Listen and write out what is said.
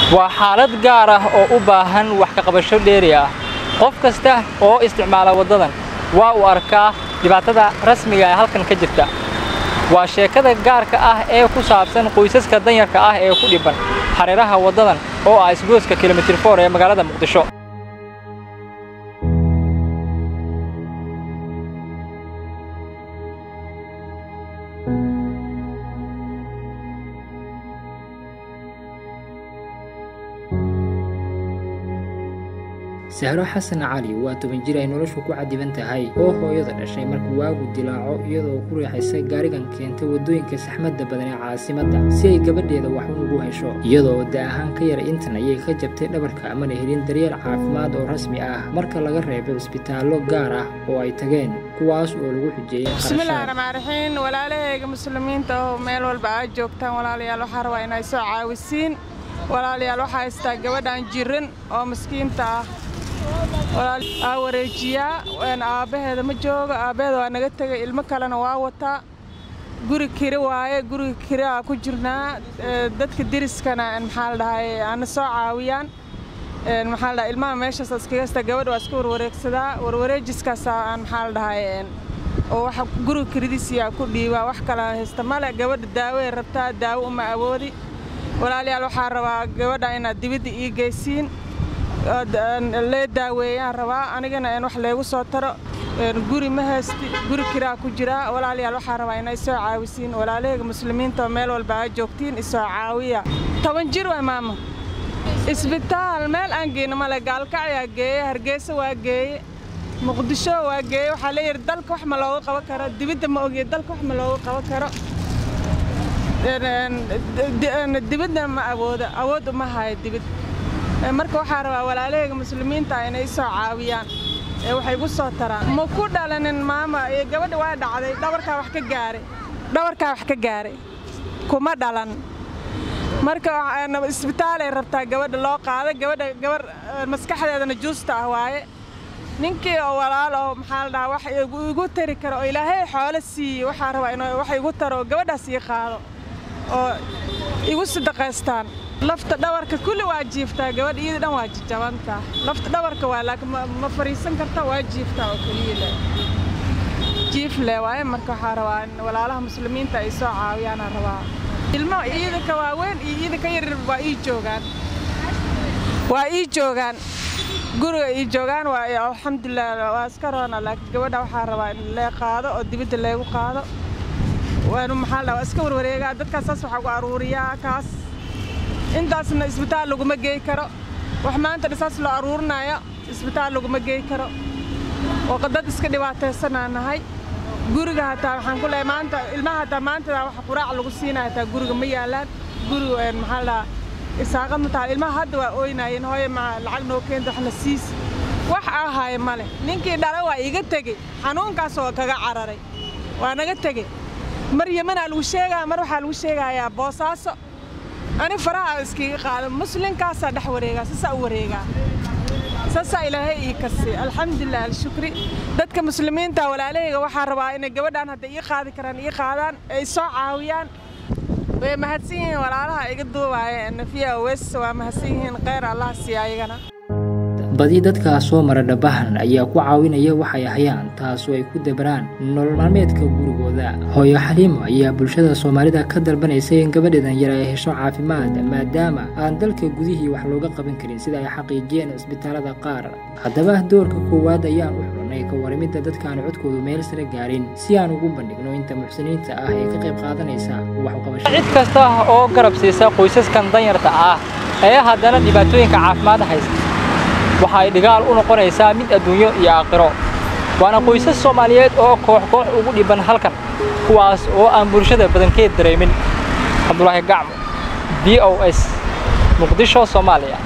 waa xaalad gaar ah oo u baahan wax ka qabasho dheeri ah qof kasta oo isticmaala waddadan waa uu arkaa dhibaatada rasmiga ee halkan ka jirta waa sheekada gaarka ah ee ku saabsan qoysaska danyarka ah ee ku dhibban hareeraha waddadan oo ah isgoyska kilomitir foor ee magaalada muqdisho sahro xasan cali waa toban jir ay noloshu ku cadiban tahay oo hooyada dhashay markuu waagu dilaaco iyadoo ku riixaysa gaarigan keentay waddooyinka saxmadda badan ee caasimadda si ay gabadheeda wax ugu hesho iyadoo da ahaan ka yara intan ayay ka jabtay dhabarka amana helin daryeel caafimaad oo rasmi ah marka laga reebay cisbitaallo gaar ah oo ay tageen kuwaas oo lagu xujeeyey bismillahi raxmaan raxiim walaalahayga muslimiinta oo meel walba aad joogtaan walaalayaal waxaa rabaa inay soo caawisiin walaalayaal waxaa haystaa gabadhan jirin oo maskiinta ah aa wareejiyaa aabbaheeda ma joogo aabbaheeda waa naga tegay ilmo kalena waa wataa guri kiri waaye guriga kiri aa ku jirnaa dadka deriskana maxaa la dhahay aana soo caawiyaan maxaa la dhahay ilmaha meeshaas iskaga hasta gabadha waa iska warwareegsadaa warwareejiskaasa aan maxaa la dhahay oo waxa guriga kiridiisiyaa ku dhiibaa wax kale haysta male gabadha daaway rabtaa daawo uma awoodi walaalayaal waxaa rabaa gabadha inaad dibidda ii geysiin lee daaweeyaan rabaa anigana wax leegu soo taro guri ma haysti guri kiraa ku jiraa walaalayaal waxaa rabaa inay soo caawisiin walaalahayga muslimiinta oo meel walba aa joogtiin isoo caawiya toban jir waa maama isbitaal meel aan geyno male gaalkacyaa geeye hargeysa waa geeye muqdisho waa geeye waxaa leeyihi dalka wax ma looga qaban karo dibidda ma ogiye dalka wax ma looga qaban karo dibidna ma awoodo awood uma hayo dibid marka waxaa rabaa walaalahayga muslimiinta inay soo caawiyaan ee waxay igu soo taraan ma ku dhalanin maama gabadha waa dhacday dhabarkaa wax ka gaaray dhabarkaa wax ka gaaray kuma dhalan marka isbitaalay rabtaa gabadha loo qaada gabadha gabar maskaxdeedana juusta ah waaye ninkii oo walaal oo maxaa la dhahaa wax igu tari karo oo ilaahay xoolo siiye waxaa rabaa in wax igu taro oo gabadhaas ii qaado oo igu sadaqaystaan lafta dhabarka kulli waa jiiftaa gabadha iyada dhan waa jabantaa lafta dhabarka waa laakiin ma fariisan karta waa jiiftaa oo keliya le jiif le waaye marka waxaa rabaa in walaalaha muslimiinta ay soo caawiyaanaa rabaa ilmo iyada ka waaweyn iyo iyada ka yaryar waa ii joogaan waa ii joogaan guriga ii joogaan waa alxamdulilah waa iska roona laakiin gabadha waxaa rabaa in lee qaado oo dibadda leegu qaado waanu maxaa la waa iska warwareegaa dadkaas saas waxaa gu aruuriyaa kaas intaasna isbitaal laguma geey karo wax maanta dhisaas loo aruurinayo isbitaal laguma geey karo oo dad iska dhibaataysanaa nahay guriga hataa waxaan ku leehay maanta ilmaha hataa maantada wax quraac lagu siinaya hataa guriga ma yaalaan guriga maxaa la isaaqad ma tahay ilmaha hadda waa ooynaayeen hooye ma lacag noo keenta waxna siis wax ahaaye ma leh ninkii dhala waa iga tegey xanuunkaas oo kaga cararay waa naga tegey mar yemanaa lagu sheegaa mar waxaa lagu sheegayaa boosaaso ani faraha iskiga qaado muslinkaasaa dhex wareegaa saasaa u wareegaa saasaa ilaahay ii kasi alxamdulilah alshukri dadka muslimiinta walaalahayga waxaa rabaa inay gabadhaan hadday ii qaadi karaan ii qaadaan ay soo caawiyaan way mahadsan yihiin walaalaha iga duubaaya nafiya wes waa mahadsan yihiin kheyr allah siiya ayagana badi dadkaa soo mara dhabahan ayaa ku caawinaya waxay hayaan taasoo ay ku dabaraan nolol maalmeedka gurigooda hooyo xaliimo ayaa bulshada soomaalida ka dalbanaysay in gabadheedan yar ay hesho caafimaad maadaama aan dalka gudihii wax looga qaban karin sida ay xaqiijiyeen cisbitaalada qaar haddaba doorka koowaad ayaan u xulanay ka waramidda dadkaan codkoodu meel sare gaarin si aan ugu bandhigno inta muxsiniinta ah ee ka qayb qaadanaysa wax uqabasho cid kasta oo garab siisa qoysaskan danyarta ah ee haddana dhibaatooyinka caafimaad haysta waxa ay dhigaal u noqonaysaa mid adduunyo iyo aakhiro waana qoysas soomaaliyeed oo koox koox ugu dhibban halkan kuwaas oo aan bulshada badankeed dareemin cabdulaahi gacmo b o s muqdisho soomaaliya